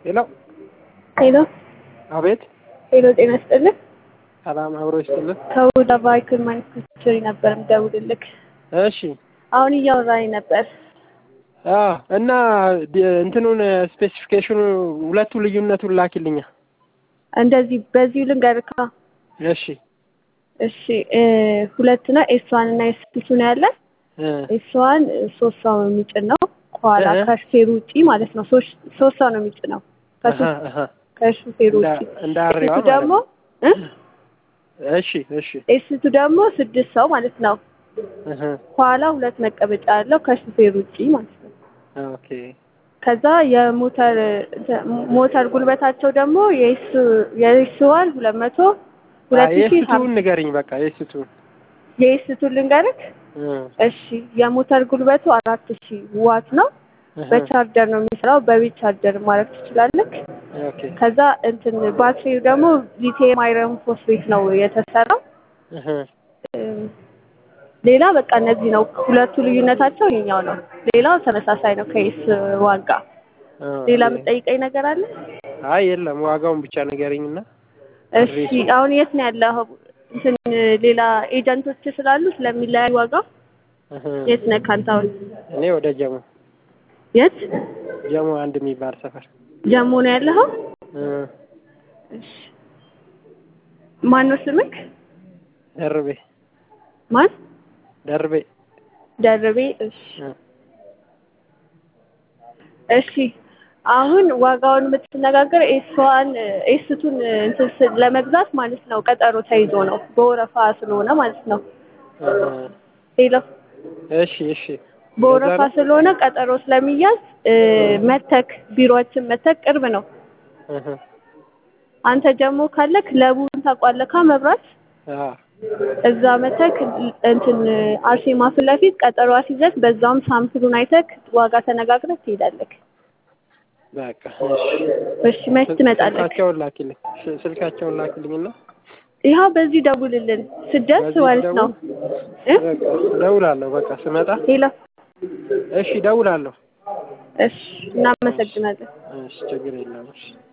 ሄሎ ሄሎ አቤት ሄሎ፣ ጤና ይስጥልኝ። ሰላም አብሮ ይስጥልን። ከውዳ ባይክል ማኒፋክቸሪ ነበር የምደውልልክ። እሺ አሁን እያወራኝ ነበር። አዎ እና ዲ- እንትኑን ስፔሲፊኬሽኑ ሁለቱ ልዩነቱን ላኪልኛ። እንደዚህ በዚሁ ልንገርካ። እሺ እሺ እ ሁለት ነው ኤስ ዋን እና ኤስ ቱ ነው ያለ። እ ኤስ ዋን ሶስት ሰው ነው የሚጭን ነው ከኋላ እህ። ከሹፌሩ ውጪ ማለት ነው። ሶስት ሶስት ሰው ነው የሚጭነው አሀ ከሱ- አሀ ከሹፌሩ እንዳ- ውጪ። እንደ አሬዋ ኤስ ቱ ማለት ደግሞ ነው። እ እሺ እሺ ኤስ ቱ ደግሞ ስድስት ሰው ማለት ነው። እህ። ከኋላ ሁለት መቀመጫ ያለው ከሹፌሩ ውጪ ማለት ነው። ኦኬ ከዛ የሞተር ሞተር ጉልበታቸው ደግሞ የኤስ የኤስ ዋን ሁለት መቶ ሁለት ሺህ የስቱን ንገሪኝ በቃ የስቱን የኤስ ቱ ልንገርክ። እሺ የሞተር ጉልበቱ አራት ሺህ ዋት ነው። በቻርጀር ነው የሚሰራው። በቤት ቻርጀር ማድረግ ትችላለህ። ኦኬ ከዛ እንትን ባትሪው ደግሞ ሊቲየም አይረን ፎስፌት ነው የተሰራው። እህ። እም፣ ሌላ በቃ እነዚህ ነው ሁለቱ ልዩነታቸው ይሄኛው ነው። ሌላው ተመሳሳይ ነው ከኤስ ዋን ጋር። ሌላ ኦኬ። የምጠይቀኝ ነገር አለ? አይ የለም ዋጋውን ብቻ ንገሪኝና እሺ አሁን የት ነው ያለው? እንትን ሌላ ኤጀንቶች ስላሉ ስለሚለያይ ዋጋው እህ። የት ነህ አንተ አሁን? እኔ ወደ ጀሞ የት ጀሞ አንድ የሚባል ሰፈር ጀሞ ነው ያለኸው? እ። እሺ ማን ነው ስምክ? ደርቤ ማን? ደርቤ ደርቤ። እሺ እ። እሺ አሁን ዋጋውን የምትነጋገር ኤስዋን ኤስቱን እንትን ስ- ለመግዛት ማለት ነው ቀጠሮ ተይዞ ነው በወረፋ ስለሆነ ማለት ነው። እህ። ሄሎ እሺ እሺ በወረፋ ለዛ ነው? ስለሆነ ቀጠሮ ስለሚያዝ እ፣ መተክ ቢሮአችን መተክ ቅርብ ነው። እህ። አንተ ደግሞ ካለክ ለቡን ታውቋለካ መብራት አዎ እዛ መተክ እንትን አርሴማ ፊት ለፊት ቀጠሮ አስይዘህ በዛውም ሳምፕሉን አይተክ ዋጋ ተነጋግረህ ትሄዳለህ። በቃ እሺ እሺ መች ትመጣለህ? ስልካቸውን ላኪልኝ ስ- ስልካቸውን ላኪልኝና ይኸው በዚህ ደውልልን ስደርስ በዚህ ማለት ነው እ? በቃ እደውላለሁ። በቃ ስመጣ ሄሎ እሺ እደውላለሁ። እሺ እናመሰግናለን። እሺ ችግር የለም። እሺ